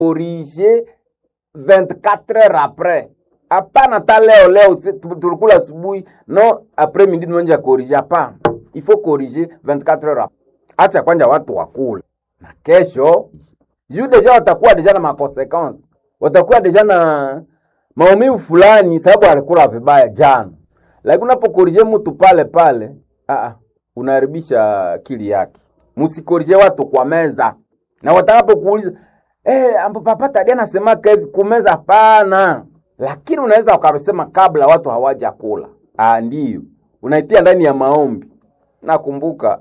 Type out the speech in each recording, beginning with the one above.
corriger 24 heures après hapana hata leo leo si- tu- tulikula asubuhi no après midi tumeanja corriger hapana il faut corriger 24 heures après acha kwanja watu wakula na kesho juu deja watakuwa deja na makonsequence watakuwa deja na maumivu fulani sababu alikula vibaya jana lakini unapokorije mtu pale pale aa, unaharibisha akili yake msikorije watu kwa meza na watakapokuuliza eh, ambo papa tadia nasemaka hivi kumeza hapana lakini unaweza ukasema kabla watu hawaja kula ah, ndio unaitia ndani ya maombi nakumbuka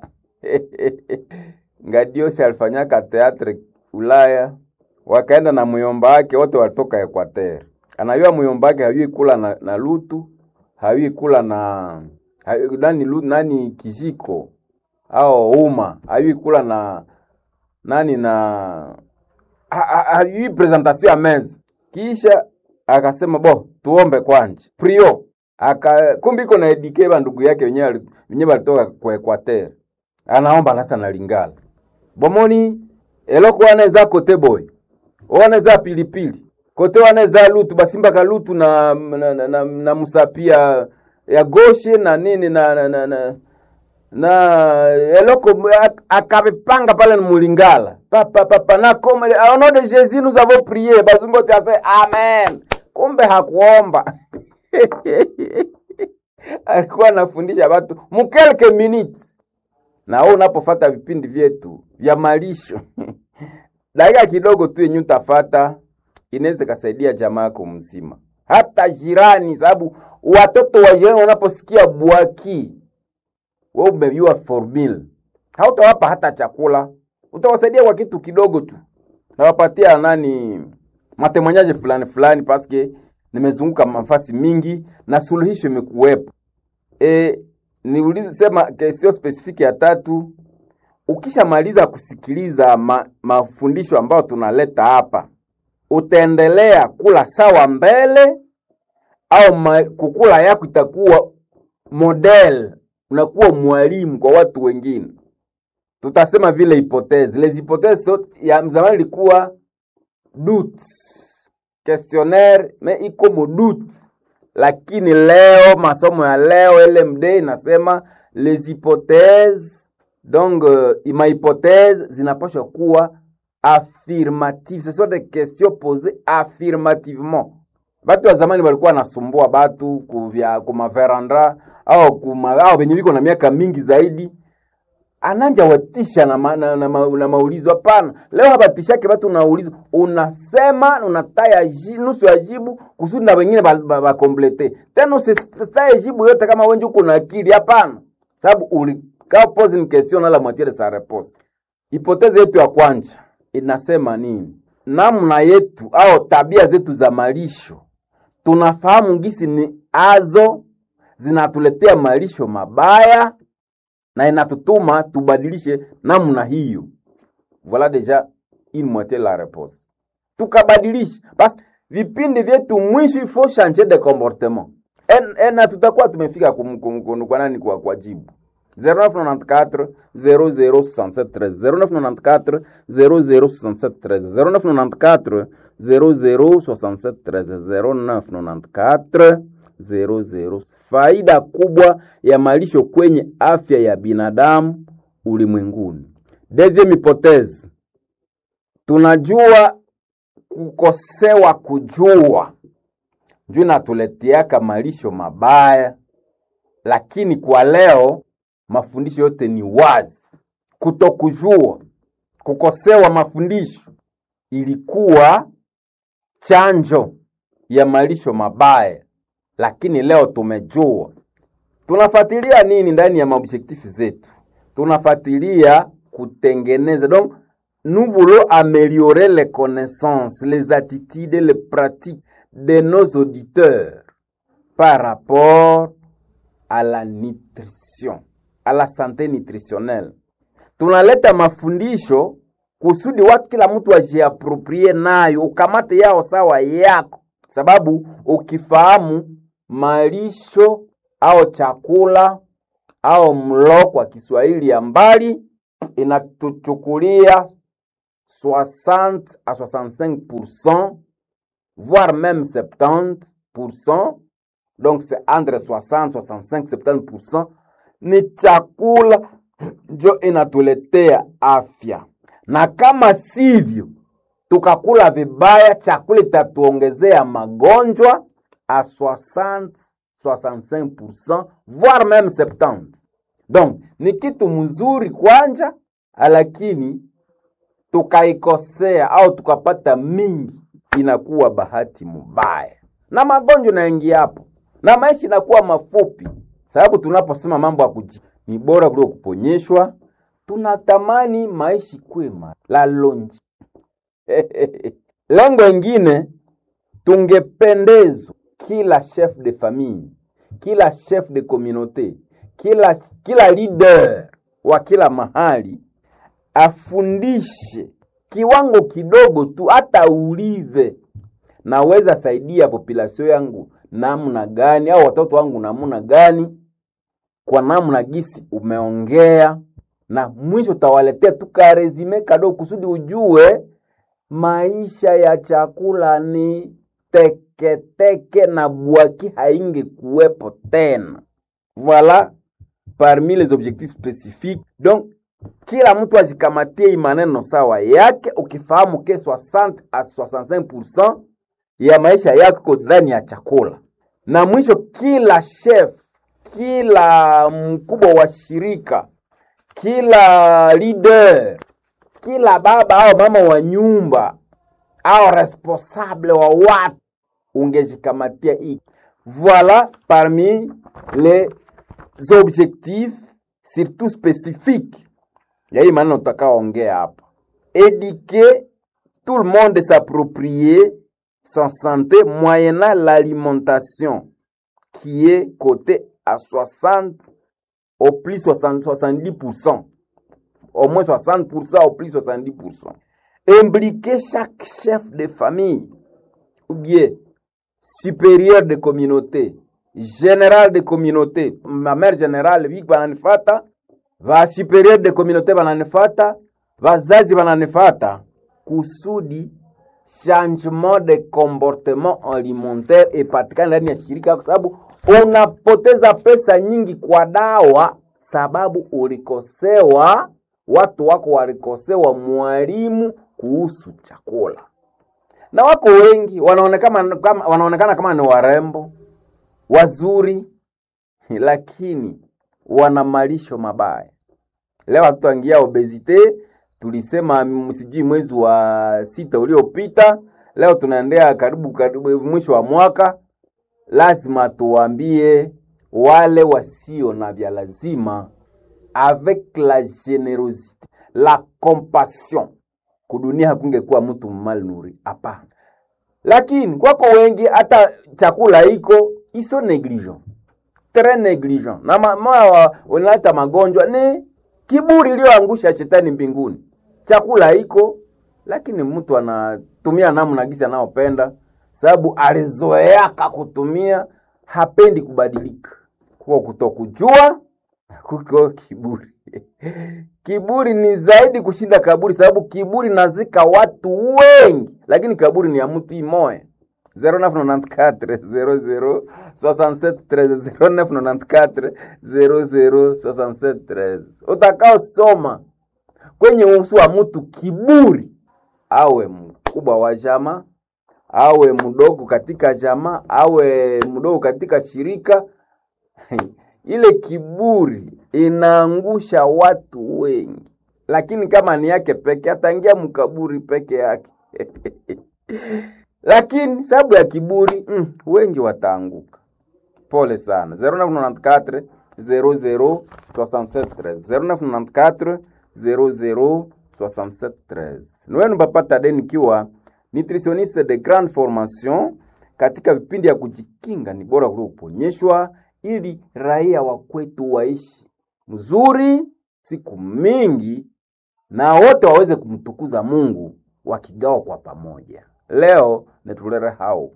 Ngadiosi alifanyaka teatre Ulaya, wakaenda na muyomba wake wote walitoka Equateur. Anajua muyomba wake hayui kula na, na lutu hayui kula na hayui, nani, lu, nani kijiko au uma hayui kula na nani na ha- ha- hayui presentation ya meza. Kisha akasema bo, tuombe kwanje prio aka kumbi iko na edike ba ndugu yake wenyewe wali- wenyewe walitoka kwa Equateur anaomba nasa na lingala bomoni eloko wana eza kote boy wana eza pilipili kote wana eza lutu basimbaka lutu na, na, na, na, na musapia ya goshe na nini na na, na, na, na eloko ak- akavipanga pale na mulingala papa papa na comme au nom de Jésus nous avons prié bazungu te ase amen kumbe hakuomba alikuwa anafundisha watu mu quelques minutes na wewe unapofata vipindi vyetu vya malisho dakika kidogo tu yenye utafata inaweza kasaidia jamaa yako mzima, hata jirani, sababu watoto wa jirani wanaposikia bwaki, wewe umejua formula, hautawapa hata chakula, utawasaidia kwa kitu kidogo tu, nawapatia nani matemanyaje fulani fulani, paske nimezunguka mafasi mingi na suluhisho imekuwepo. E, niulize sema kesio spesifiki ya tatu. Ukishamaliza kusikiliza ma, mafundisho ambayo tunaleta hapa, utaendelea kula sawa mbele au ma, kukula yako itakuwa model, unakuwa mwalimu kwa watu wengine. Tutasema vile hipotezi les hypothèses so, ya zamani ilikuwa doute questionnaire me iko modute lakini leo masomo ya leo LMD inasema les hypothèses donc uh, ma hypothèse zinapaswa kuwa affirmative ce sont des questions posées affirmativement batu wa zamani walikuwa wanasumbua batu kuvya kumaverandra au kuma au venye viko na miaka mingi zaidi ananja watisha na, ma, na, na, ma, na maulizo hapana. Leo habatishake watu unauliza, unasema unataya ji, nusu ya jibu kusudi na wengine bakomplete ba, ba tena usitaye jibu yote kama wenje uko na akili hapana, sababu ulikaa pose une question na la moitié de sa réponse. Hipotezi yetu ya kwanza inasema nini? Namna yetu au tabia zetu za malisho, tunafahamu ngisi ni azo zinatuletea malisho mabaya na inatutuma tubadilishe namna hiyo. Voilà déjà une moitié la réponse. Tukabadilisha basi vipindi vyetu mwisho ifo changer de comportement en, en, na tutakuwa tumefika kum, kum, kum, kwa nani kwa, kwa jibu 0994 0067 0994 0067 0994 0067 0994 faida kubwa ya malisho kwenye afya ya binadamu ulimwenguni. Deuxième hypothèse, tunajua kukosewa kujua juu inatuleteaka malisho mabaya, lakini kwa leo mafundisho yote ni wazi. Kutokujua, kukosewa mafundisho ilikuwa chanjo ya malisho mabaya lakini leo tumejua. Tunafuatilia nini ndani ya maobjectif zetu? Tunafuatilia kutengeneza, donc nous voulons améliorer les connaissances, les attitudes, les pratiques de nos auditeurs par rapport à la nutrition, à la santé nutritionnelle. Tunaleta mafundisho kusudi watu kila mtu ajiaproprie nayo, ukamate yao sawa yako, sababu ukifahamu malisho au chakula au mlo kwa Kiswahili ya mbali inatuchukulia 60 à 65%, voire même 70%. Donc c'est entre 60, 65, 70%. Ni chakula njo inatuletea afya, na kama sivyo tukakula vibaya, chakula itatuongezea magonjwa a 60 65%, voire même 70. Donc ni kitu mzuri kwanja, lakini tukaikosea au tukapata mingi, inakuwa bahati mubaya na magonjwa naingia hapo na maisha inakuwa mafupi, sababu tunaposema mambo ya kuji ni bora kuliko kuponyeshwa, tunatamani maisha kwema la lonji lengo ingine tungependezwa kila chef de famille, kila chef de communauté, kila, kila leader wa kila mahali afundishe kiwango kidogo tu, hata uulize, naweza saidia population yangu namna gani, au watoto wangu namna gani, kwa namna gisi umeongea, na mwisho utawaletea tu karezime kadogo kusudi ujue maisha ya chakula ni teketeke teke na bwaki hainge kuwepo tena. Voilà parmi les objectifs spécifiques. Donc kila mtu ajikamatie maneno sawa yake, ukifahamu ke 60 a 65% ya maisha yako ndani ya chakula, na mwisho kila chef, kila mkubwa wa shirika, kila leader kila baba au mama wa nyumba au responsable wa watu ungejikamatia hii. Voilà parmi les objectifs surtout spécifiques ya hii maneno tutakaoongea hapa. Éduquer tout le monde s'approprier sa santé moyennant l'alimentation qui est cotée à 60 au plus 60, 70% au moins 60% au plus 70%. Impliquer chaque chef de famille ou bien supérieur de communauté, général de communauté, ma mère générale viki bananifata, va supérieur de communauté bananifata, vazazi bananifata, kusudi changement de comportement alimentaire ipatikane ndani ya shirika, kwa sababu unapoteza pesa nyingi kwa dawa sababu ulikosewa watu wako walikosewa mwalimu kuhusu chakula, na wako wengi wanaonekana kama, wanaonekana kama ni warembo wazuri, lakini wana malisho mabaya. Leo hatutangia obesite, tulisema msijui mwezi wa sita uliopita. Leo tunaendea karibu karibu mwisho wa mwaka, lazima tuwaambie wale wasio na vya lazima avec la generosité la compassion, kudunia hakungekuwa mtu malnuri hapana. Lakini kwako wengi hata chakula iko iso negligent, très negligent, na moya unaleta magonjwa ni kiburi iliyoangusha shetani mbinguni. Chakula iko lakini mtu anatumia namna gisi anaopenda, sababu alizoeaka kutumia, hapendi kubadilika, kwa kutokujua kuko kiburi. Kiburi ni zaidi kushinda kaburi, sababu kiburi nazika watu wengi, lakini kaburi ni ya mtu imoya. 0994 006713 0994 utakaosoma kwenye uso wa mtu kiburi, awe mkubwa wa jamaa, awe mdogo katika jamaa, awe mdogo katika shirika ile kiburi inaangusha watu wengi, lakini kama ni yake peke ataingia mkaburi peke yake lakini sababu ya kiburi mm, wengi wataanguka. Pole sana. 0994 00 67 0994 00 67 Nwenu Papa de nikiwa nutritionniste de grande formation katika vipindi ya kujikinga ni bora kuliko kuponyeshwa ili raia wa kwetu waishi mzuri siku mingi na wote waweze kumtukuza Mungu wakigawa kwa pamoja. Leo netulere hao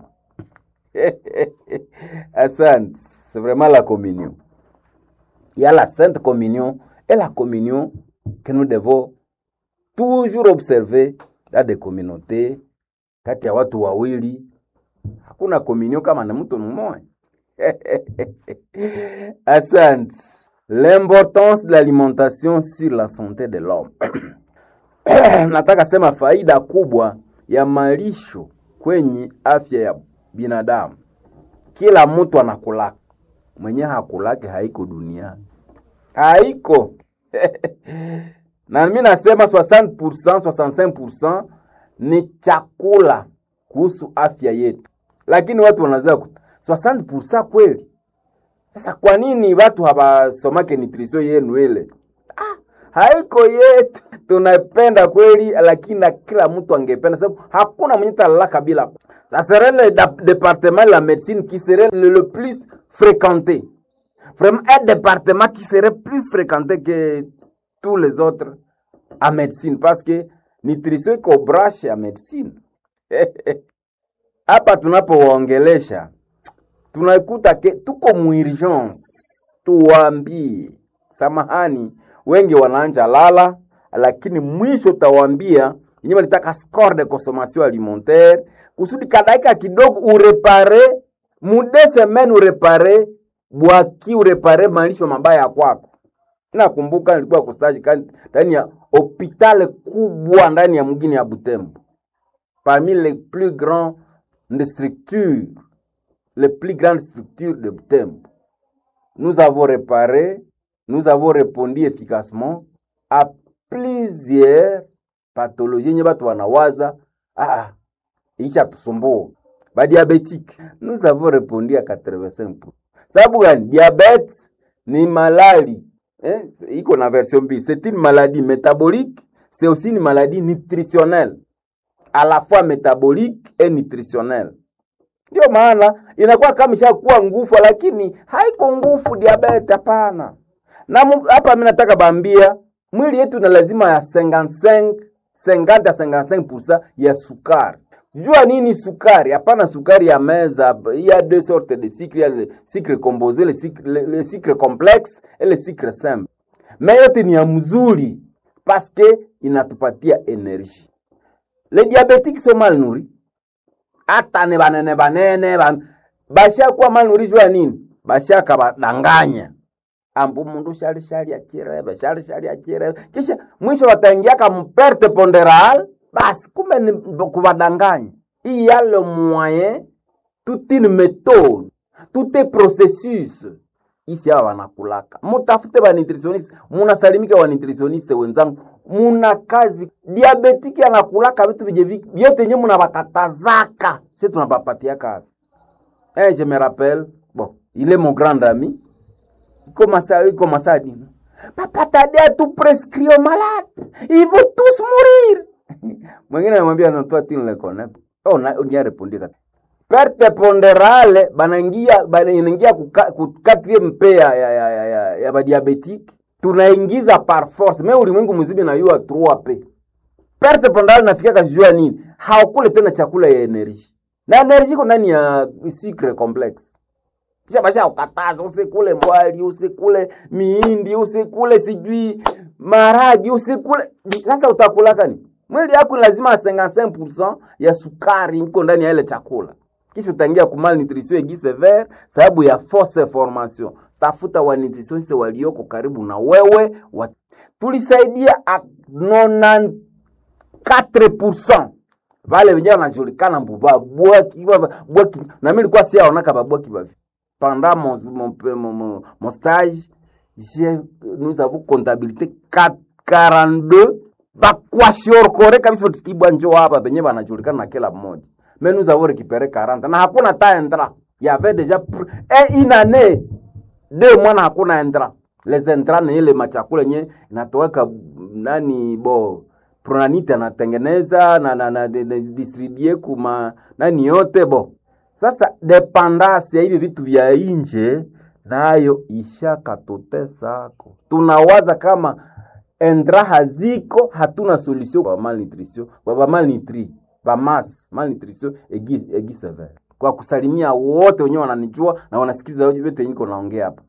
asante. C'est vraiment la communion. Il y a la sainte communion et la communion que nous devons toujours observe dans des communautés kati ya watu wawili hakuna communion kama na mtu mmoja asante l'importance de l'alimentation sur la santé de l'homme nataka sema faida kubwa ya malisho kwenye afya ya binadamu kila mtu anakulaka mwenye hakulake haiko duniani haiko na mi nasema 60%, 65% ni chakula kuhusu afya yetu, lakini watu wanazaa 60% kweli. Sasa kwa nini watu hawasomake nutrition yenu ile? Ah, haiko yetu, tunapenda kweli, lakini na kila mtu angependa, sababu hakuna mwenye talalaka bila. Ça serait le département de la médecine qui serait le, le plus fréquenté. Vraiment un département qui serait plus fréquenté que tous les autres en médecine parce que nutrition iko branche ya medicine. Hapa tunapowaongelesha tunakuta ke tuko muurgence, tuwaambie samahani, wengi wanaanja lala, lakini mwisho utawaambia yenyewe walitaka score de consommation alimentaire kusudi kadaika kidogo urepare mude semaine urepare bwaki urepare malisho mabaya ya kwako. Nakumbuka nilikuwa kustaji ndani ya hospitali kubwa ndani ya mgini ya Butembo, parmi les plus grandes structures, les plus grandes structures de Butembo. Nous avons réparé, nous avons répondu efficacement à plusieurs pathologies yenye watu wanawaza ah, isha tusumbua badiabetique. Nous avons répondu à 85%. Sababu gani? Diabete ni malali eh, iko na version mbili. C'est une maladie métabolique, c'est aussi une maladie nutritionnelle, à la fois métabolique et nutritionnelle. Ndio maana inakuwa kama ishakuwa nguvu, lakini haiko nguvu diabete, hapana. Na hapa mimi nataka bambia mwili yetu na lazima ya 55 50 à 55% ya sukari. Jua nini sukari? Hapana sukari ya meza. Il y a deux sortes de sucre, il y a le sucre composé, le sucre, le, le sucre complexe et le sucre simple. Mais yote ni ya mzuri parce que inatupatia energie. Les diabétiques sont mal nourris. Hata ni banene banene ban basha kuwa mal nourris jua nini? Basha kabadanganya. Ambu mundu shali shali achirebe, shali shali achirebe. Kisha mwisho wataingia kama perte ponderale basi kumbe ni kubadanganya. Il y a le moyen, toute une méthode, tout un processus. Isi hawa wanakulaka, mutafute wa nutritionist, munasalimika wa nutritionist wenzangu, muna kazi. Diabetiki anakulaka vitu vije vyote nye munabakatazaka, si tunabapatiaka. Eh, je me rappelle, bon, il est mon grand ami, iko masa, iko masadi. Papa Tadea tu prescrit aux malades, ils vont tous mourir. mwingine anamwambia non toi tu ne le connais oh na ni répondre kata perte ponderale banaingia banaingia ku quatrième paix ya ya ya ya, ya, ya badiabetique tunaingiza par force mais ulimwengu mzima na yua 3 p perte ponderale nafika kajua nini haukule tena chakula ya energie na energie iko ndani ya sucre complexe kisha basha ukataza usikule mwali usikule miindi usikule sijui maragi usikule sasa utakula kani mwili yako lazima 55% ya sukari iko ndani ya ile chakula, kisha utaingia ku malnutrition aiguë sévère sababu ya fausse formation. Tafuta wa nutritionist walioko karibu na wewe wa... tulisaidia a 94% vale wenyewe wanajulikana mbuba bwaki bwaki, na mimi nilikuwa siaonaka babwaki bavi pendant mon, mon, mon, mon, mon stage j'ai nous avons comptabilité 42 bakwashiorkore kabisa ibwa njo hapa benye banajulikana na kila mmoja mais nous avons récupéré 40 na hakuna ta entra il y avait déjà eh, une année deux mois na hakuna entra les entra ni ile machakula nye inatoweka nani bo pronanite anatengeneza na, na, na, na, na distribue kuma nani yote bo sasa dependance ya hivi vitu vya inje nayo ishakatutesako tunawaza kama endra haziko, hatuna solution kwa malnutrition, kwa ba malnutri ba mass malnutrition egi egi severe. Kwa kusalimia wote wenyewe wananijua na wanasikiliza yote niko naongea hapa.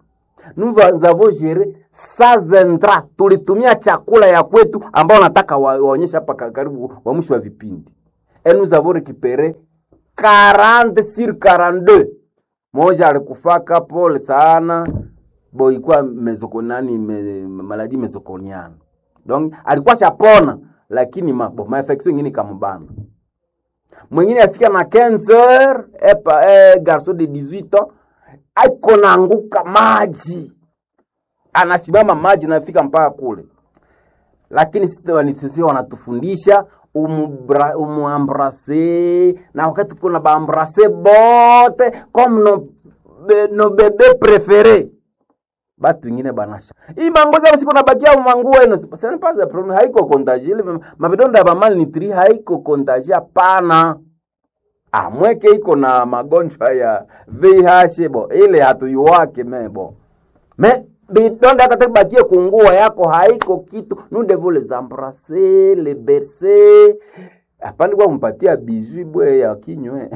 nous avons géré sans intra tulitumia chakula ya kwetu ambao nataka wa- waonyeshe hapa ka- karibu wa mwisho wa vipindi et nous avons récupéré 40 sur 42 moja alikufaka pole sana bo ilikuwa mezokonani me, maladi mezokoniana donc alikuwa shapona lakini ma, bo, maefektio ingine ikamubana mwingine afika na 15 heures epa eh, garçon de 18 ans aiko naanguka maji anasimama maji nafika mpaka kule lakini sisi wanatufundisha umubra- umuambrase na wakati kuna baambrase bote comme no, be, no bebe prefere batu ingine banasha hii mangozi hapo siku nabakia manguo eno ce n'est pas un problème haiko contagie ile mavidonda ya malnutri haiko contagie hapana ah mweke iko na magonjwa ya VIH bo ile hatuyuwake mebo me bidonda hata bakie kungua yako haiko kitu nous devons les embrasser les bercer apandi kwa kumpatia bijou bwe ya kinywe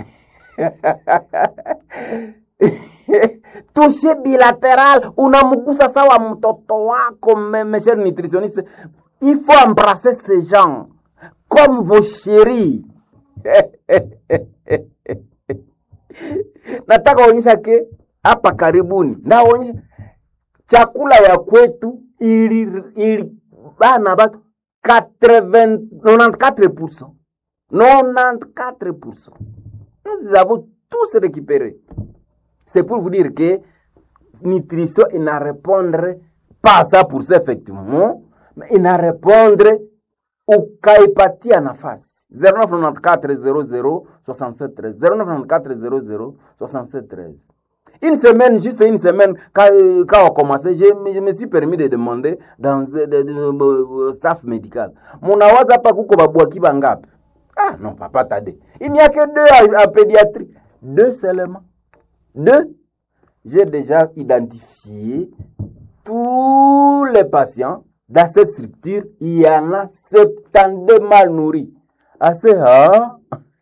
tushe bilateral unamgusa sawa mtoto wako me- mes chers nutritionnistes il faut embrasser ces gens comme vos chéris nataka onyesha ke hapa karibuni ndaonyesha chakula ya kwetu ili, ili bana batu 80 94% 94% nous avons tous récupéré c'est pour vous dire que nutrition ina répondre pas à ça pour ça effectivement mais ina répondre ukaipatia nafasi 0994 00 0994 00 une semaine juste une semaine quand, euh, quand on commençait je, me- je me suis permis de demander dans euh, de, de, de, staff médical munawaza hapa kuko babwaki bangapi ah non papa tade il n'y a que deux à, à pédiatrie deux seulement deux j'ai déjà identifié tous les patients dans cette structure, il y en a 72 mal nourris. Ah, c'est ah?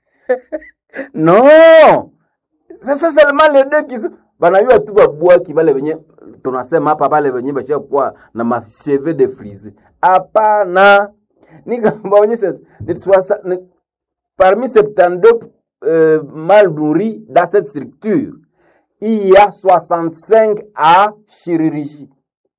Non! C'est ça seulement les deux qui sont. banajua tu babwaki bale venye tunasema hapa bale venye bashakuwa na macheve de frise hapana nikabaonyesha ni swasa- ni- parmi 72 euh, mal nourris dans cette structure il y a 65 à chirurgie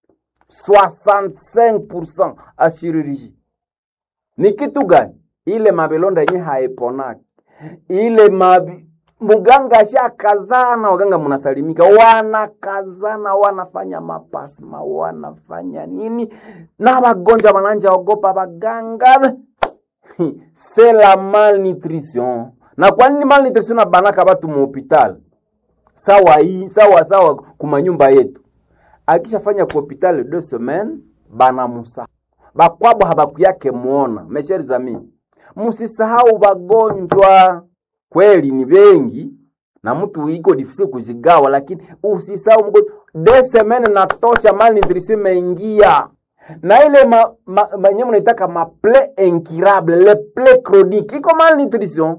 65% à chirurgie. Ni kitu gani? Ile mabilonda yenye haiponaki, ile mabi muganga ashakazana, waganga mnasalimika, wanakazana, wanafanya mapasma, wanafanya nini, na wagonjwa wananja ogopa waganga. C'est la malnutrition. Na kwa nini malnutrition na banaka batu mu hospital? Sawa hii, sawa sawa kumanyumba yetu akishafanya ku hospitali deux semaines banamusa bakwabo habakuyake muona mesheri amis musisahau bagonjwa kweli ni bengi na mtu iko difisi kujigawa lakini usisahau mgonjwa deux semaines natosha malnutrition imeingia na ile ma, ma, manye mnaitaka maple incurable le ple chronique iko malnutrition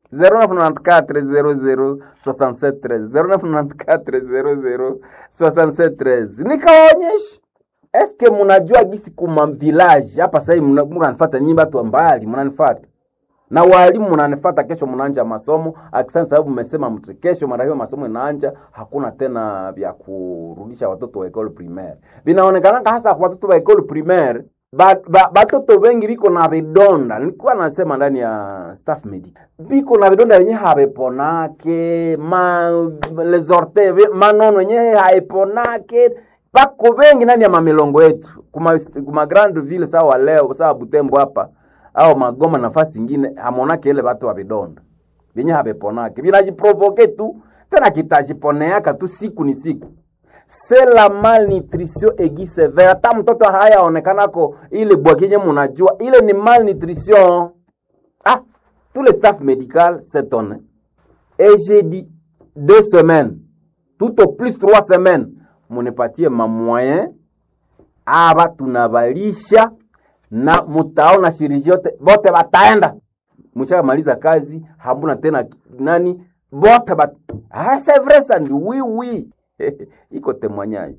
0994 nikawaonyesha eske munajua gisi kuma village hapa sahii munanifata nyinyi batu mbali munanifata na walimu munanifata kesho munaanja masomo akisani sababu mmesema mtu kesho mara hiyo masomo inaanja hakuna tena vya kurudisha watoto wa ekole primaire vinaonekanaka hasa kwa watoto wa ekole primaire ba, ba, batoto wengi biko na vidonda nilikuwa nasema ndani ya staff medic biko na vidonda yenye habeponake ma les orteils manono yenye haiponake bako bengi ndani ya mamilongo yetu kuma, kuma grande ville sawa leo sawa butembo hapa au magoma nafasi ingine hamonake ile batu wa vidonda vyenye habeponake vinajiprovoke tu tena kitajiponeaka tu siku ni siku c'est la malnutrition aiguë sévère. Hata mtoto hayaonekanako ile bwakinye munajua ile ni malnutrition. Ah, tout le staff médical s'étonne. Et j'ai dit deux semaines, tout au plus trois semaines, munipatie ma moyen aba tunabalisha na mutaona shiriji yote bote bataenda mshamaliza kazi hamuna tena nani bote bat ah c'est vrai ça oui oui iko témoignage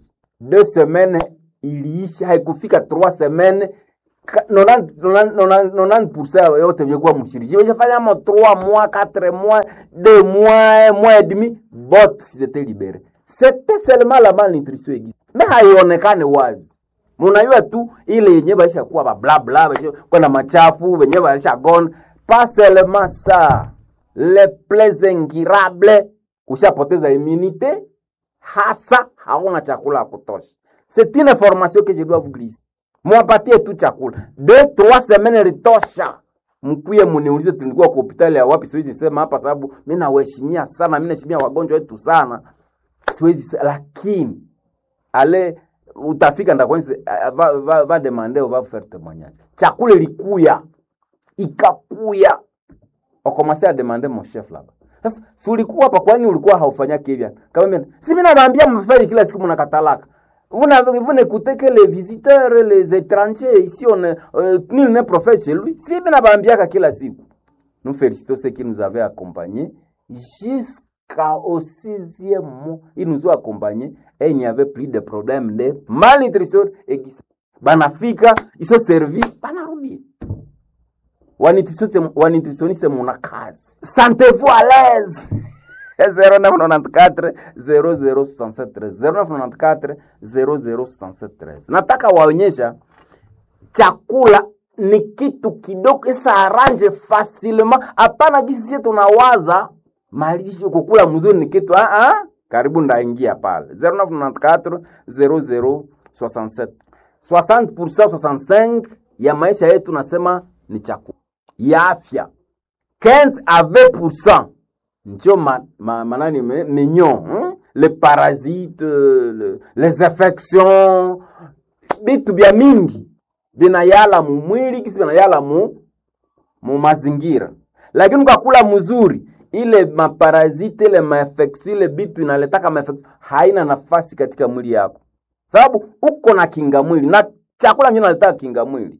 deux semaines iliisha haikufika trois semaines ka- 90 90 90% yote vyokuwa mshiriki weshafanya mo 3 mois 4 mois 2 mois 1 mois et demi bot c'était libéré c'était seulement la malnutrition aiguë mais haionekane wazi munajua tu ile yenye baisha kuwa bablabla kwenda machafu wenye baisha gone pas seulement ça les plaies ingirables ushapoteza immunité hasa hauna chakula ya kutosha c'est une information que je dois vous glisser mwapatie tu chakula de trois semaines litosha mkuye muniulize tulikuwa kwa hospitali ya wapi siwezi sema hapa sababu mi nawaheshimia sana mi naheshimia wagonjwa wetu sana siwezi se- lakini ale utafika ndakwani va, va, va demander va faire témoignage chakula ilikuya ikakuya wakomase ademande mon chef laba sasa si ulikuwa hapa kwani ulikuwa haufanyaki hivyo kama mimi si mimi nawaambia mfanye kila siku mnakatalaka vous n'avez- vous n'écoutez que les visiteurs les étrangers ici on est, euh, nul n'est prophète chez lui si mimi nawaambiaka kila siku nous félicitons ceux qui nous avaient accompagnés jusqu'au sixième mois ils nous ont accompagnés et il n'y avait plus de problème de malnutrition aiguë banafika ils sont servis banarudi Wanitritioniste- wanitritionniste muna kazi sentez-vous à l'aise 0994 0067 0994 0067 nataka waonyesha chakula ni kitu kidogo isa arrange facilement hapana gisi sie tunawaza malisho kukula mzuri ni kitu ah, ah. karibu ndaingia pale 0994 0067 60% 65 ya maisha yetu nasema ni chakula ya afya 15 à 20% ndio ma, ma, manani me- mignon hein? les parasites le, les infections vitu vya mingi vinayala mu mwili kisi vinayala mu, mu mazingira lakini ukakula mzuri ile maparazite ile mainfection ile bitu inaletaka mainfection haina nafasi katika mwili yako sababu uko na kinga mwili na chakula ndio naletaka kinga mwili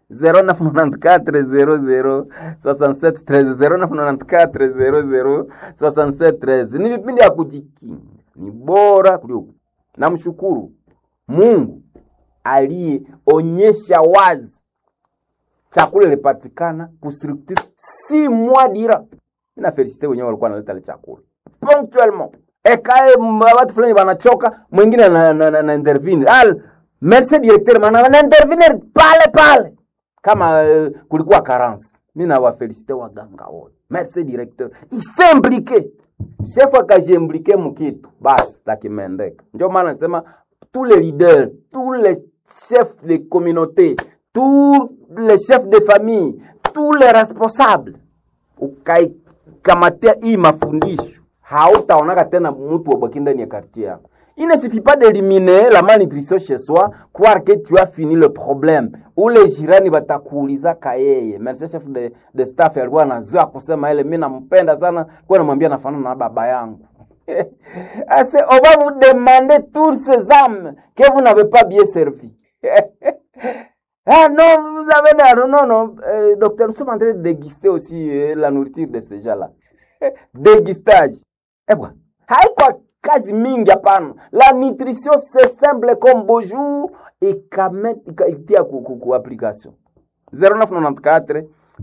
0994 ni vipindi ya kujikinga ni bora kuliko namshukuru mungu aliyeonyesha wazi chakula ilipatikana kustructure si mois dira ina felicite wenyewe walikuwa naleta ile chakula ponctuellement ekae m- watu fulani wanachoka mwingine na, na, na, na intervene al merci directeur mana na intervenir pale pale kama uh, kulikuwa carence mi nawafelicite waganga wote merci directeur isemblike chef akajiimplike mkitu basi lakimendeka ndio maana nasema tous les leaders tous les chefs de communauté tous les chefs de famille tous les responsables ukaikamatia hii mafundisho hautaonaka tena mtu wabaki ndani ya quartier yako il ne suffit pas d'éliminer la malnutrition chez soi croire que tu as fini le problème ule jirani batakuulizaka yeye merci chef de, de staff alikuwa anazoea kusema ile mi nampenda sana kuwa namwambia nafanana na baba yangu Ase, on va vous demander toutes ces âmes que vous n'avez pas bien servi Ah non, vous avez l'air. Non, non, euh, docteur, nous sommes en train de déguster aussi euh, la nourriture de ces gens-là. Dégustage. Eh bwana, haikuwa kazi mingi hapana. La nutrition c'est simple comme bonjour ikame- ika- itia ku, ku, ku application 0994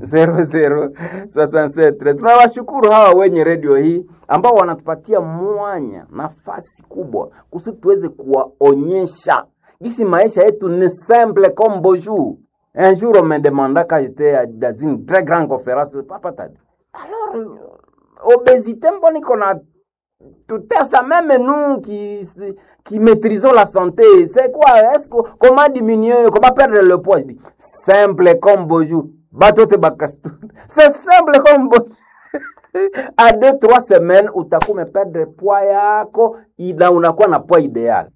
0067 tunawashukuru hawa wenye redio hii ambao wanatupatia mwanya nafasi kubwa kusudi tuweze kuwaonyesha gisi maisha yetu ni simple comme bonjour un jour on me demanda quand j'étais dans une très grande conférence papa t'as dit alors euh, obésité mbona iko na tutesa même nous qui, qui maîtrisons la santé. C'est quoi Est-ce que, Comment diminuer Comment perdre le poids Je dis, simple comme bonjour. Batote bakastu. C'est simple comme bonjour. à deux trois semaines utakuwa umeperdre poids yako na unakuwa na poids idéal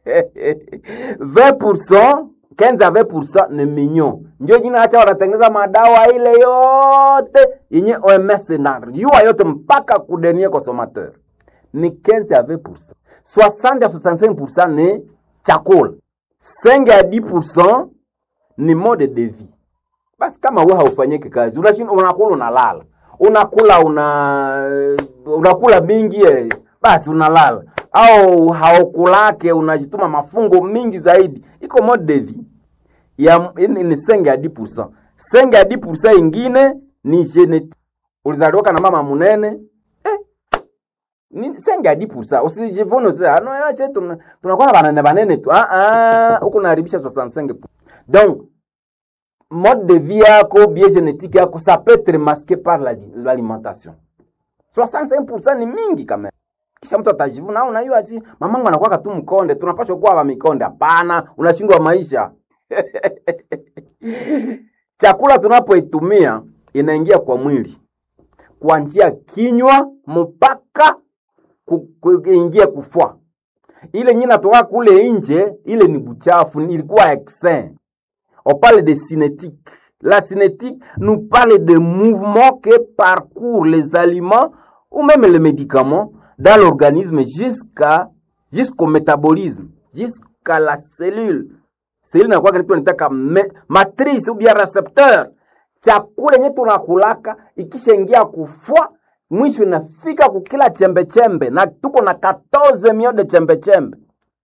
20% 15 à 20% ni mignon ndio jina acha wanatengeneza madawa ile yote yenye OMS na yua yote mpaka kudenie consommateur ni 15 à 20%. 60 à 65% ni chakula. 5 à 10% ni mode de vie. Basi kama wewe haufanyiki kazi, unashinda unakula unalala. Unakula una unakula mingi eh, basi unalala. au haukulake unajituma mafungo mingi zaidi iko mode de vie ya ni ni senge ya 10%. Senge ya 10% ingine ni genetique. Ulizaliwaka na mama munene eh, ni senge ya 10%. Usijivune usije ah no yeye tuna tunakuwa na banane banene tu. Ah ah huko naharibisha 65. Donc mode de vie yako bien génétique yako ça peut être masqué par la- l'alimentation. 65% ni mingi kama kisha mtu atajivuna au unajua ati mamangu anakuwa tu mkonde tunapaswa kuwa wa mikonde hapana unashindwa maisha chakula tunapoitumia inaingia kwa mwili kwa njia kinywa mpaka ku- ku- ingie kufua ile nyina natoka kule nje ile ni buchafu ni- ilikuwa exin on parle de cinétique la cinétique nous parle de mouvements que parcourent les aliments ou même les médicaments dans l'organisme jusqu'à jusqu'au métabolisme jusqu'à la cellule cellule inakuwa kitu nitaka matrice ou bien récepteur chakula yenye tunakulaka ikishaingia kufua mwisho inafika kukila chembe chembe na tuko na 14 mio de chembe chembe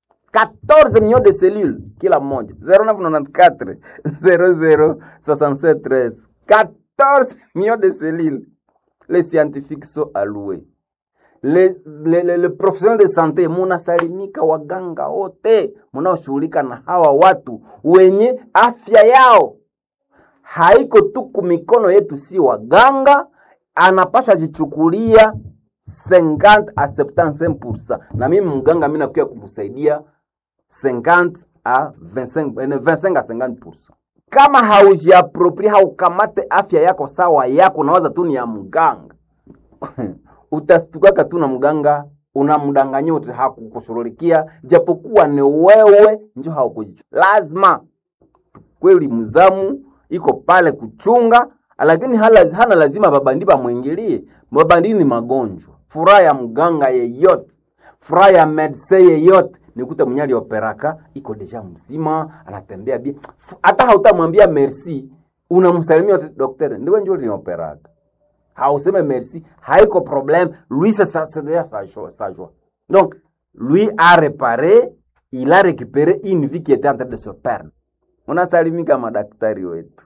14 millions de cellules kila mmoja 0994 00 67 13 14 millions de cellules les scientifiques sont alloués le, le, le, le professionnel de sante munasalimika waganga wote munaoshughulika na hawa watu wenye afya yao haiko tu kumikono yetu, si waganga, anapasha jichukulia 50 a 75%, na mimi mganga mimi nakuya kumsaidia 50 a 25, eh, 25 a 50%. Kama haujiaproprie haukamate afya yako sawa yako, nawaza tu ni ya mganga utastuka tu na mganga unamdanganya wote hakukushughulikia, japokuwa ni wewe njo haukujichua. Lazima kweli mzamu iko pale kuchunga, lakini hala, hana lazima babandi bamwingilie. Babandi ni magonjwa. Furaha ya mganga yeyote, furaha ya medse yeyote nikuta mwenye alioperaka iko deja mzima, anatembea bie, hata hautamwambia merci, unamsalimia wote, daktari ndiwe njo ulioperaka hauseme merci, haiko problème. Lui, c'est ça, c'est déjà sa joie, sa joie. Donc, lui a réparé, il a récupéré une vie qui était en train de se perdre. Unasalimika madaktari wetu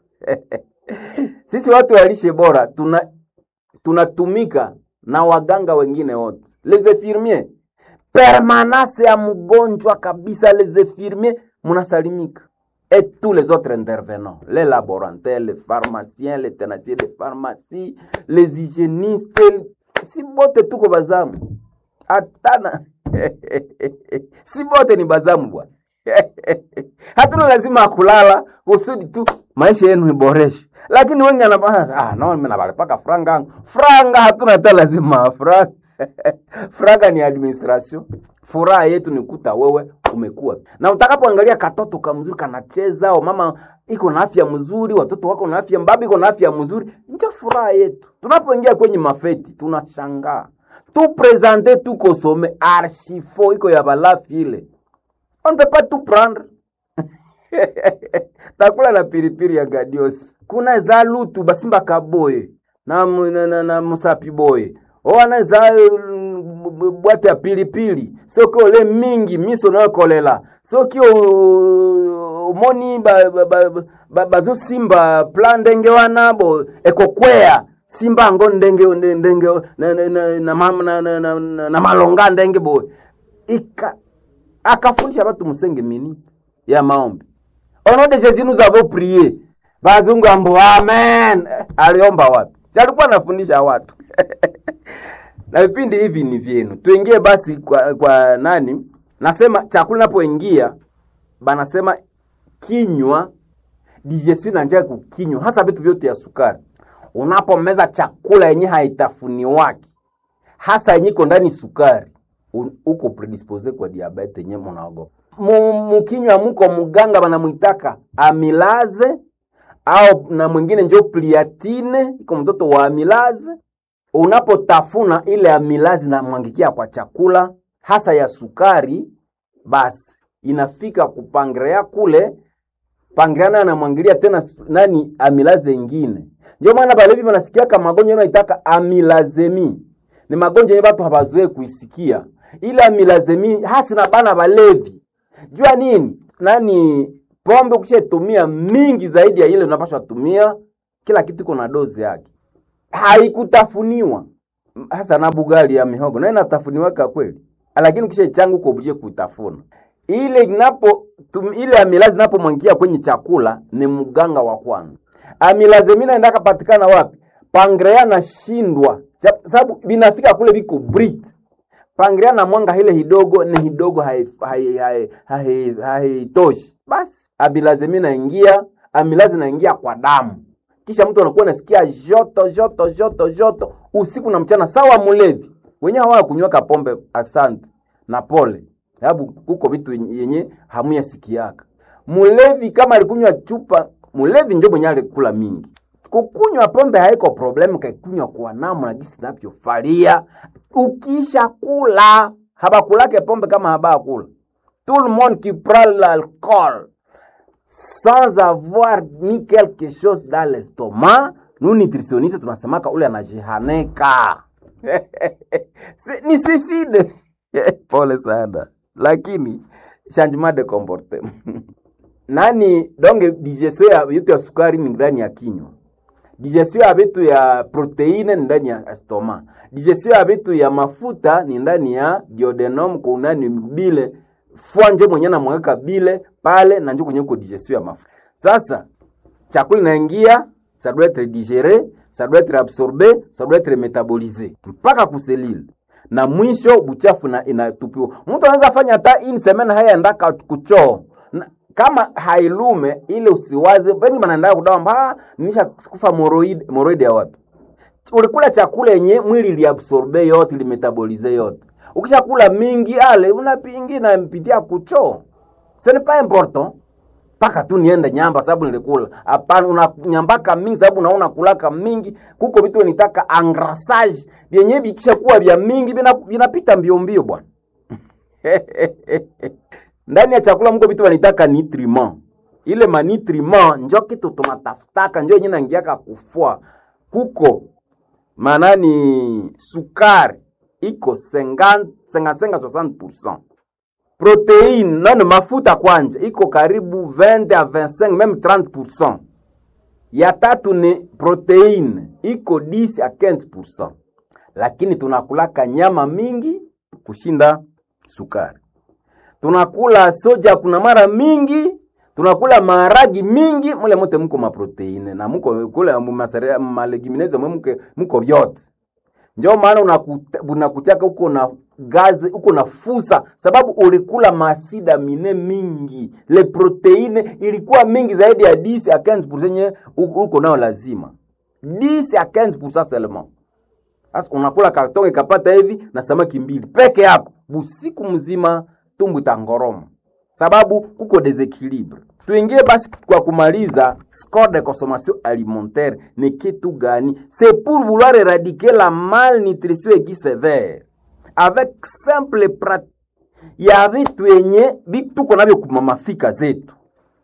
sisi watu wa lishe bora tuna tunatumika na waganga wengine wote, les infirmiers, permanence ya mgonjwa kabisa, les infirmiers munasalimika et tous les autres intervenants, les laborantins, les pharmaciens, les tenanciers de pharmacie, les hygiénistes, si bote tuko bazamu, hatana si bote ni bazamu bwana. hatuna lazima akulala kusudi tu maisha yenu iboreshe, lakini wengi anapaa ah, no, mimi nabalipaka franga yangu franga, hatuna hata lazima franga franga ni administration. Furaha yetu ni kuta wewe umekuwa na utakapoangalia katoto kamzuri kanacheza, au mama iko na afya mzuri, watoto wako na afya, mbaba iko na afya mzuri, ndio furaha yetu. Tunapoingia kwenye mafeti tunashangaa tu presente tu kosome archifo iko ya balafi ile on ne peut pas tout prendre takula na piripiri ya gadiosi kuna za lutu basimba kaboye na, mu- na, na, na musapi boye owana za mm, bwate ya pilipili soki ole mingi miso nayokolela soki o- omoni bazosimba ba, ba, ba, bazosimba pla ndenge wana bo ekokwea simba yango ndenge ndenge na, na, na, na, ma- na, na, na, na, na malonga ndenge boye ika akafundisha batu musenge mini ya maombi au nom de Jésus nous avons prié bazungu ambo amen Eh, aliomba wapi Si alikuwa anafundisha watu na vipindi hivi ni vyenu tuingie basi kwa, kwa nani nasema chakula napoingia banasema kinywa digestion na njia ya kukinywa hasa vitu vyote ya sukari unapomeza chakula yenye haitafuniwaki hasa yenye iko ndani sukari un- uko predispose kwa diabete yenye munaogopa Mu- mukinywa muko muganga banamwitaka amilaze au na mwingine njo pliatine iko mtoto wa amilaze unapotafuna ile amilazi namwangikia kwa chakula hasa ya sukari basi inafika kupangrea kule pangrea nayo anamwangilia tena su- nani amilaze ingine ndio maana balevi banasikiaka magonjwa yanaitaka amilazemi ni magonjwa yenye watu habazoe kuisikia ile amilazemi hasi na bana balevi jua nini nani pombe ukishatumia mingi zaidi ya ile unapaswa tumia kila kitu iko na dozi yake haikutafuniwa hasa na bugali ya mihogo na inatafuniwaka kweli lakini ukisha changu uko oblige kutafuna ile inapo tum, ile amilazi inapomwangia kwenye chakula ni mganga wa kwanza amilazemina endaka patikana wapi pangrea nashindwa sababu binafika kule biko brit pangrea na mwanga ile hidogo ni hidogo haitoshi hai, hai, hai, hai, hai basi abilaze naingia amilazi naingia kwa damu kisha mtu anakuwa nasikia joto joto joto joto usiku na mchana sawa mulevi wenyewe hawa kunywaka pombe asante na pole sababu kuko vitu yenye hamuya sikiaka mulevi kama alikunywa chupa mulevi ndio mwenye alikula mingi kukunywa pombe haiko problemu kaikunywa kwa namna gisi navyofalia ukisha kula habakulake pombe kama habakula tout le monde qui prend l'alcool sans avoir mis quelque chose dans l'estomac nous nutritionnistes tunasemaka ule anajihaneka ni suicide pole sana lakini changement de comportement nani donge digestion ya vitu ya sukari ni ndani ya kinywa digestion ya vitu ya proteine ni ndani ya stoma digestion ya vitu ya mafuta ni ndani ya duodenum kunani bile fua njo mwenye namweka bile pale na njo kwenye uko digestion ya mafuta sasa chakula inaingia ça doit être digéré ça doit être absorbé ça doit être métabolisé mpaka kuselile na mwisho buchafu na inatupiwa mtu anaweza fanya hata ini semena haya ndaka kuchoo na, kama hailume ile usiwaze wengi wanaenda kudawa mba nisha kufa moroid moroid ya wapi ulikula chakula yenye mwili liabsorbe yote limetabolize yote ukishakula mingi ale unapingi na mpitia kuchoo ce n'est pas important mpaka tu niende nyamba sababu nilikula hapana unanyambaka mingi sababu unaona kulaka mingi kuko vitu nitaka engrassage vyenye vikisha kuwa vya mingi vinapita mbio mbio bwana ndani ya chakula mko vitu vanitaka nutriment ile manutriment njo kitu tunatafutaka njo yenye nangiaka kufua kuko manani sukari iko 50 60% proteine nano mafuta kwanja iko karibu 20 a 25 meme 30% ya tatu ni proteine iko 10 a 15% lakini tunakulaka nyama mingi kushinda sukari tunakula soja kuna mara mingi tunakula maharagi mingi mule mote muko maproteine na muko kule malegumineze mwe muke muko vyote njo maana unakutaka uko na gazi uko na fusa sababu ulikula masida mine mingi le proteine ilikuwa mingi zaidi ya 10 a 15% nye uko nayo lazima 10 a 15% seulement sasa unakula kartonge kapata hivi na samaki mbili peke yako busiku mzima tumbu itangoroma sababu kuko desequilibre tuingie basi kwa kumaliza score de consommation alimentaire ni kitu gani c'est pour vouloir éradiquer la malnutrition aiguë sévère avec simple pratique ya vitu yenye tuko navyo kumamafika zetu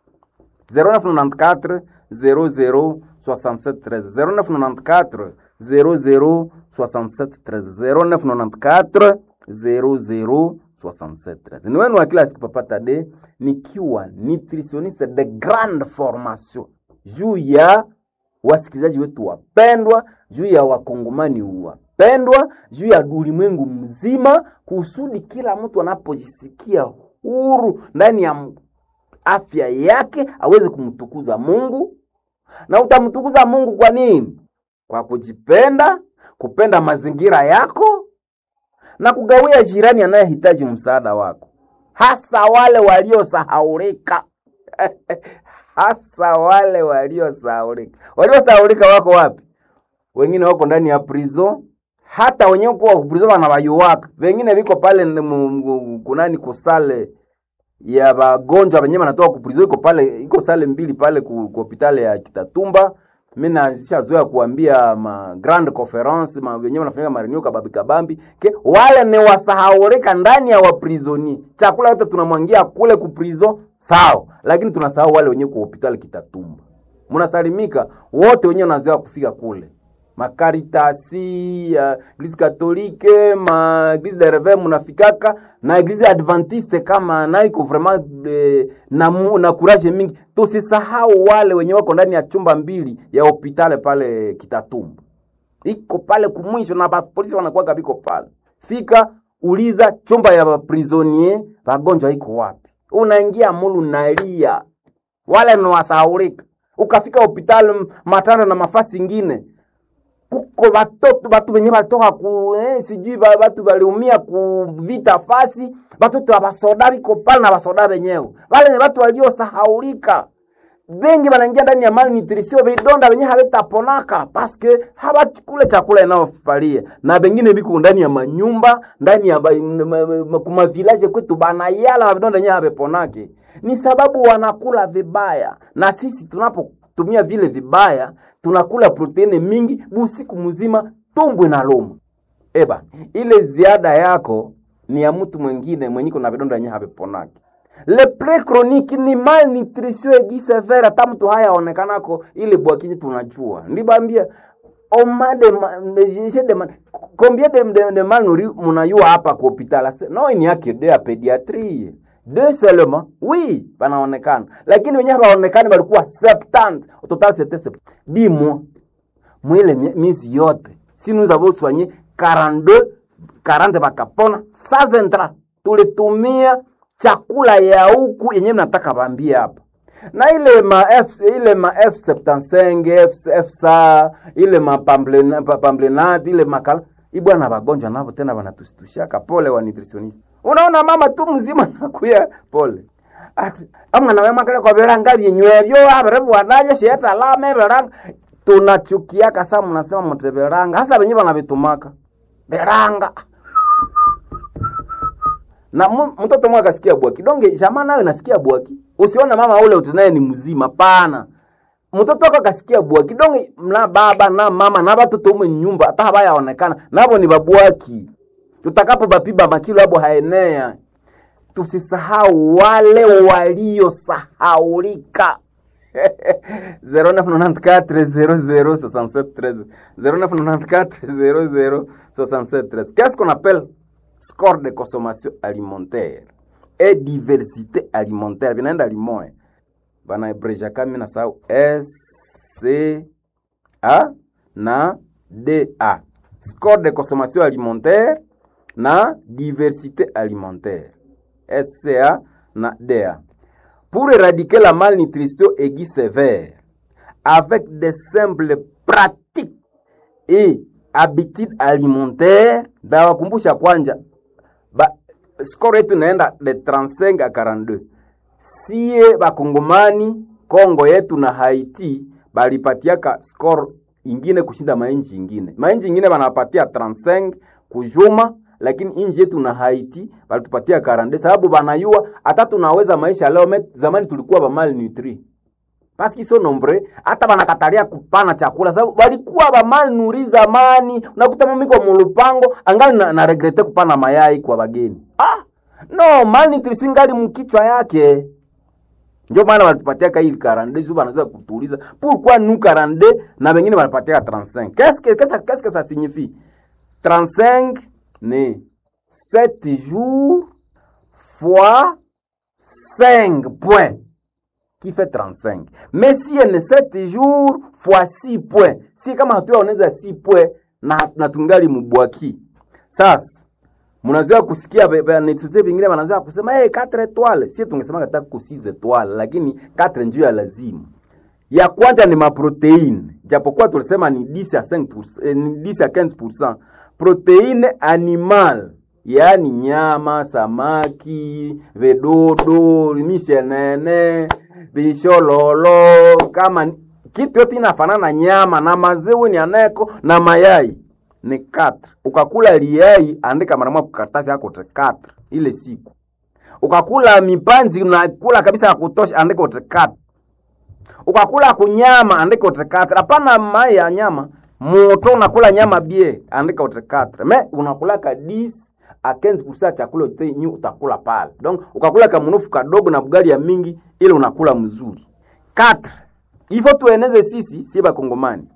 0994 00 67 13 0994 00 67 13 0994 00 67 ni wenu wa kila siku papata de nikiwa nutritionniste de grande formation juu ya wasikilizaji wetu wapendwa juu ya wakongomani wapendwa juu ya ulimwengu mzima kusudi kila mtu anapojisikia huru ndani ya afya yake aweze kumtukuza mungu na utamtukuza mungu kwa nini kwa kujipenda kupenda mazingira yako na kugawia jirani anayehitaji msaada wako, hasa wale waliosahaulika hasa wale waliosahaulika. Waliosahaulika wako wapi? Wengine wako ndani ya prison, hata wenyewe kwa prison wanawayuwaka, wengine viko pale kunani kusale ya wagonjwa wenyewe wanatoka ku prison, iko pale, iko sale mbili pale ku hospitali ya Kitatumba mi nashazoea kuambia ma grand conference ma wenyewe wanafanyika mareunion kabambi kabambi ke wale ni wasahaulika ndani ya waprisoni chakula yote tunamwangia kule ku prison sawa lakini tunasahau wale wenyewe ku hospitali kitatumba mnasalimika wote wenyewe wanazoea kufika kule makaritasi ya eglise katolike ma eglise de reve munafikaka na eglise adventiste kama nayo iko vraiment eh, na, mu- na courage mingi tusisahau wale wenye wako ndani ya chumba mbili ya hopitale pale kitatumbu iko pale kumwisho na bapolisi wanakuwaga biko pale fika uliza chumba ya baprisonier wagonjwa iko wapi unaingia mulu nalia wale ni wasahaulika ukafika hopitali matanda na mafasi ingine kuko batoto batu benye balitoka ku eh, sijui ba- batu baliumia ku vita fasi batoto abasoda biko pale na basoda benyewe wale ni batu waliosahaulika bengi banaingia ndani ya malnutrition vidonda benye havitaponaka paske habakule chakula inayofalia na bengine biko ndani ya manyumba ndani ya ba- m- m- m- kuma village kwetu banayala vidonda yenye haviponake ni sababu wanakula vibaya na sisi tunapotumia vile vibaya tunakula proteini mingi busiku mzima tumbwe na loma eba ile ziada yako ni ya mtu mwingine mwenye kuna vidonda yenye haviponaki le pre chronique ni malnutrition aiguë sévère hata mtu hayaonekanako ile bwakinyi tunajua ndibambia oma de, ma- de, de, de, ma- combien de, de, de malnouris munayua hapa ku hopital Ase- no ni yake de ya pédiatrie deux seulement oui banaonekana lakini wenyewe hawaonekani balikuwa 70 au total c'était 70 dis moi mwile mie- miezi yote si nous avons soigné 42 40 bakapona sans intra tulitumia chakula ya huku yenyewe mnataka bambie hapa na ile ma F, ile ma F75 F, FSA ile ma pamblena- pa- pamblenat ile makala ibwana bagonjwa navo tena banatushtushaka pole wa nutritionist unaona mama tu mzima nakuya pole ati amwana wemakale kwa viranga vyenywevyo avirivwanavyo shetalame viranga tunachukiaka sa mnasema mute viranga hasa venye vanavitumaka viranga na mu- mtoto mwe akasikia bwaki donge jamaa nayo nasikia bwaki usiona mama ule utinaye ni mzima pana mtoto wako akasikia bwaki donge na baba na mama na batoto ume nyumba hata habayaonekana nabo ni babwaki tutakapo bapiba makilo abo haenea tusisahau wale waliosahaulika 0994 0994 Qu'est-ce qu'on appelle score de consommation alimentaire et diversité alimentaire vinaenda limoya banaebrejaka mi nasahau SCA na DA score de consommation alimentaire na diversité alimentaire SCA na DA pour éradiquer la malnutrition aiguë sévère avec des simples pratiques et habitudes alimentaires ndawakumbusha kwanja ba, score yetu inaenda de 35 a 42 sie bakongomani kongo yetu na haiti balipatiaka score ingine kushinda mainchi ingine mainchi ingine banapatia 35 kujuma lakini inji yetu na haiti balitupatia 42 sababu banayua hata tunaweza maisha leo met, zamani tulikuwa ba malnutri paski so nombre hata banakatalia kupana chakula sababu balikuwa ba malnuri zamani unakuta mami kwa mulupango angali na, na regrete kupana mayai kwa bageni ah no malnutrition ngali mkichwa yake ndio maana walitupatia ka hii 42 sio wanaweza kutuuliza pourquoi nous 42 na wengine wanapatia 35 qu'est-ce que qu'est-ce qu'est-ce que ça signifie 35 ni 7 jours fois 5 points qui fait 35 mais si elle est 7 jours fois 6 points si kama hatuyaoneza 6 points na, na tungali mubwaki sasa mnazoea kusikia be- be- netete vingine wanazoea kusema hey, 4 etoile sie tungesema kata ku 6 etoile lakini 4 njio ya lazima ya kwanza ni maproteine japokuwa tulisema ni 10 à 5 eh, ni 10 à 15 proteine animal yaani nyama samaki vedodo mishenene vishololo kama ni- kitu yote inafanana na nyama na maziwa ni aneko na mayai ni 4 ukakula liai andika mara moja kukaratasi yako te 4 ile siku ukakula mipanzi unakula kabisa ya kutosha andika ute 4 ukakula kunyama andika utekatre hapana mai ya nyama moto unakula nyama bie andika utekatre me unakula ka 10 a 15% ya chakula yote nyi utakula pale donc ukakula kamunufu kadogo na bugali ya mingi ile unakula mzuri 4 ifo tueneze sisi si bakongomani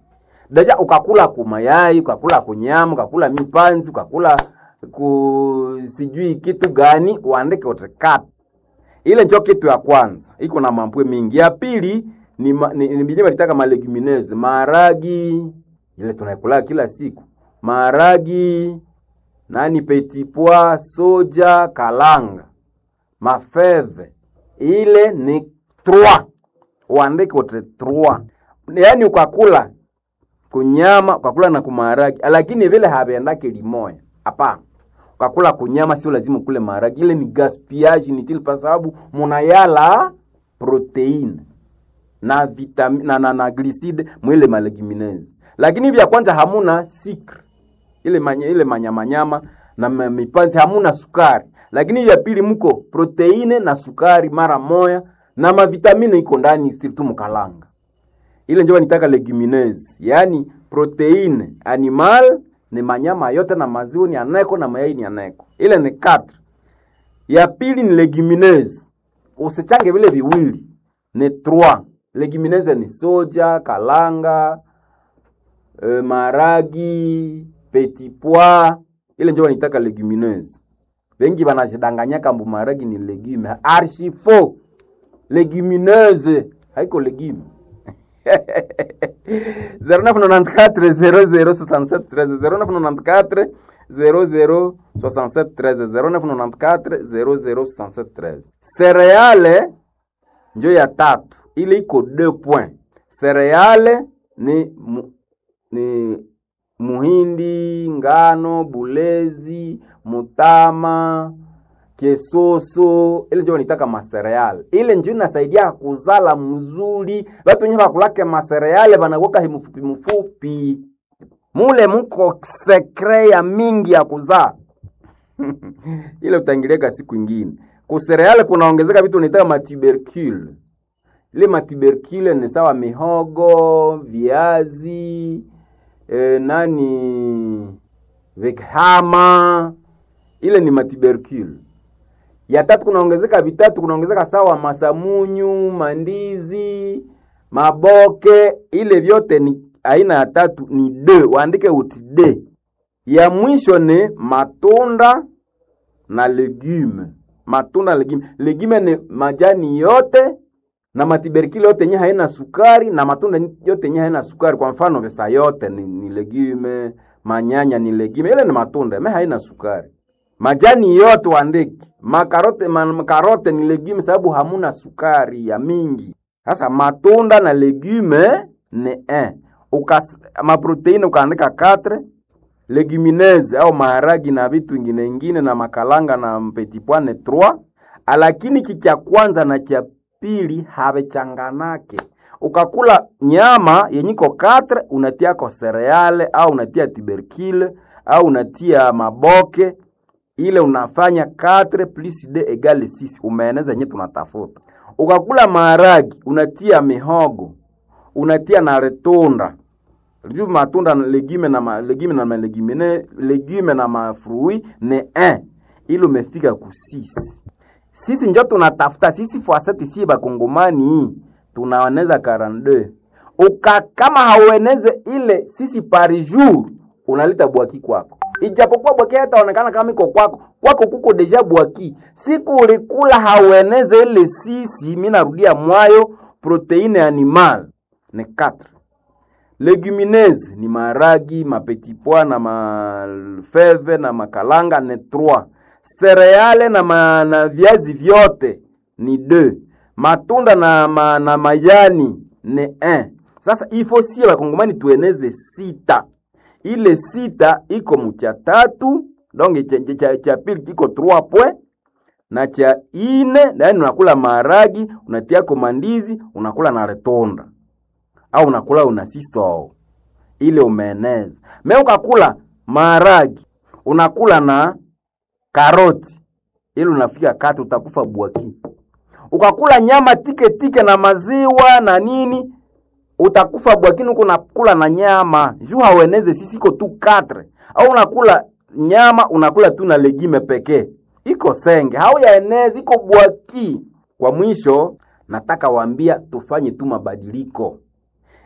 deja ukakula kumayai ukakula kunyama ukakula mipanzi ukakula ku sijui kitu gani uandike utikata ile njo kitu ya kwanza iko na mambwe mingi ya pili ni, ma, ni, ni binye balitaka malegumineze maharagi ile tunaikula kila siku maharagi nani petit pois soja kalanga mafeve ile ni trois uandike utre trois yaani ukakula kunyama ukakula na kumaharagi lakini vile haviendake limoya hapana ukakula kunyama sio lazima ukule maharagi ile ni gaspillage inutile kwa sababu munayala proteine na vitam na, na, na glycide mwile malegumineuses lakini vya kwanza hamuna sikre ile manya, ile manyamanyama na ma- mipanzi hamuna sukari lakini vya pili mko proteine na sukari mara moya na mavitamine iko ndani sirtu mkalanga ile njo nitaka legumineuse yaani proteine animal ni manyama yote na maziwa ni aneko na mayai ni aneko ile ni 4 ya pili ni legumineuse usichange vile viwili ni 3 legumineuse ni soja kalanga e, maragi petit pois ile njo wanitaka legumineuse wengi wanajidanganya kambu maragi ni legume archi faux legumineuse haiko legume 0994 006713 Cereale njo ya tatu, ile iko 2 point. Cereale ni mu, ni muhindi, ngano, bulezi, mutama, kesoso ile njo wanitaka masereale ile njo inasaidia kuzala mzuri watu wenye bakulake masereale banakuwaka himufupi mufupi mule muko sekre ya mingi ya kuzaa ile utaingiliaka siku ingine kusereale kunaongezeka vitu nitaka matubercule ile matubercule ni sawa mihogo viazi e, nani vikhama ile ni matubercule ya tatu kunaongezeka vitatu kunaongezeka sawa masamunyu mandizi maboke ile vyote ni aina ya tatu ni d waandike uti d ya mwisho ni matunda na legume matunda na legume legume ni majani yote na matiberikili yote yenye haina sukari na matunda yote yenye haina sukari kwa mfano vesa yote ni, ni legume manyanya ni legume ile ni matunda me haina sukari majani yote waandiki makarote makarote ni legume sababu hamuna sukari ya mingi sasa matunda na legume ni 1 Ukas, maproteine ukaandika 4 legumineuses au maharagi na vitu ingine ingine na makalanga na petit pois ni 3 lakini kicha kwanza na cha pili havechanganake ukakula nyama yenyiko 4 unatiako cereale au unatia tubercule au unatia maboke ile unafanya 4 plus d egale 6 umeeneza yenye tunatafuta ukakula maharagi unatia mihogo unatia na retunda juu matunda legume na ma, legume na ma legume, legume na mafrui ni 1 ili umefika ku 6 sisi njo tunatafuta sisi fuaseti si bakongomani tunaoneza 42 uka kama haueneze ile sisi par jour unaleta bwaki kwako ijapokuwa bwaki hataonekana kama iko kwako kwako kuko deja bwaki siku ulikula haueneze ile sisi mi narudia mwayo proteine animal ni 4 legumineuses ni maragi mapetit pois na mafeve na makalanga ni 3 cereale na, ma, na viazi vyote ni 2 matunda na, ma, na majani ni 1 sasa ifo sie bakongomani tueneze sita ile sita iko mucha tatu donc cha, cha, cha pili kiko 3 point na cha ine yani unakula maharagi unatiako mandizi unakula na retonda au unakula una sisoo ile umeeneza me ukakula maharagi unakula na karoti ili unafika kati utakufa bwaki ukakula nyama tike tike na maziwa na nini utakufa bwakini huko unakula na nyama juu haueneze sisi iko tu 4 au unakula nyama unakula tu na legime pekee iko senge hauyaenezi iko bwaki kwa mwisho nataka waambia tufanye tu mabadiliko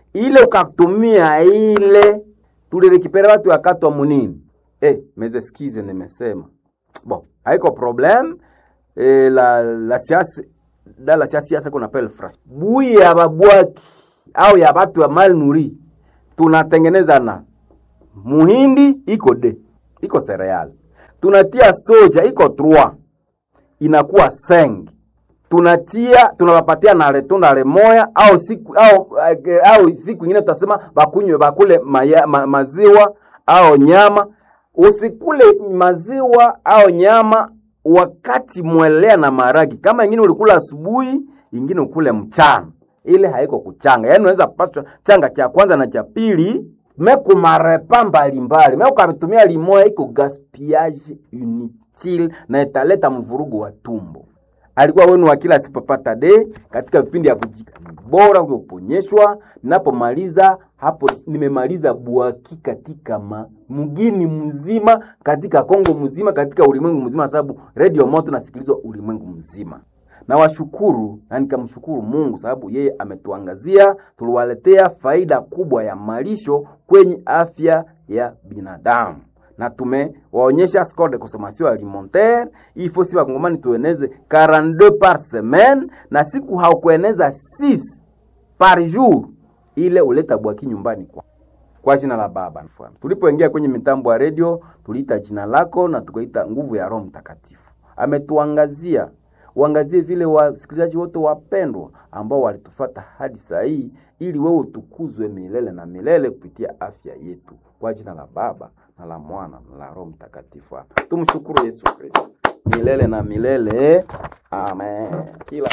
ile ukatumia ile tulirekipere watu wakatwa munini eh, meze skize nimesema bon haiko problem eh, la la siasa da la siasa siasa kuna pel fresh bui ya babwaki au ya watu wa mal nuri tunatengeneza na muhindi iko de iko cereal tunatia soja iko 3 inakuwa seng tunatia tunawapatia na retunda remoya au siku au, au siku ingine tutasema bakunywe bakule maya, ma, maziwa au nyama usikule maziwa au nyama wakati mwelea na maragi kama ingine ulikula asubuhi ingine ukule mchana ile haiko kuchanga yaani unaweza paswa changa cha kwanza na cha pili mekumarepa mbalimbali me ukavitumia limoya iko gaspillage inutile na italeta mvurugu wa tumbo alikuwa wenu wa kila sipapata de katika vipindi ya kujika bora kuponyeshwa. Ninapomaliza hapo, nimemaliza bwaki katika ma, mgini mzima, katika Kongo mzima, katika ulimwengu mzima, sababu Radio Moto nasikilizwa ulimwengu mzima. Na washukuru na nikamshukuru Mungu sababu yeye ametuangazia, tuliwaletea faida kubwa ya malisho kwenye afya ya binadamu na tumewaonyesha score de consommation alimentaire il faut si wakongomani tueneze 42 par semaine na siku haukueneza 6 par jour ile uleta bwaki nyumbani kwa kwa jina la Baba. Tulipoingia kwenye mitambo ya radio, tuliita jina lako na tukaita nguvu ya Roho Mtakatifu. Ametuangazia, uangazie vile wasikilizaji wote wapendwa ambao walitufata hadi saa hii, ili wewe utukuzwe milele na milele kupitia afya yetu, kwa jina la Baba na la Mwana na la Roho Mtakatifu. Tumshukuru Yesu Kristo milele na milele, amen. Kila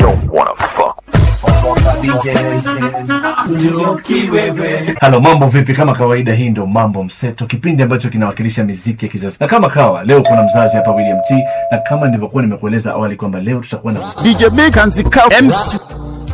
Halo, mambo vipi? Kama kawaida, hii ndio Mambo Mseto, kipindi ambacho kinawakilisha miziki ya kizazi. Na kama kawa leo kuna mzazi hapa William T, na kama nilivyokuwa nimekueleza awali kwamba leo tutakuwa na DJ Big and Zika MC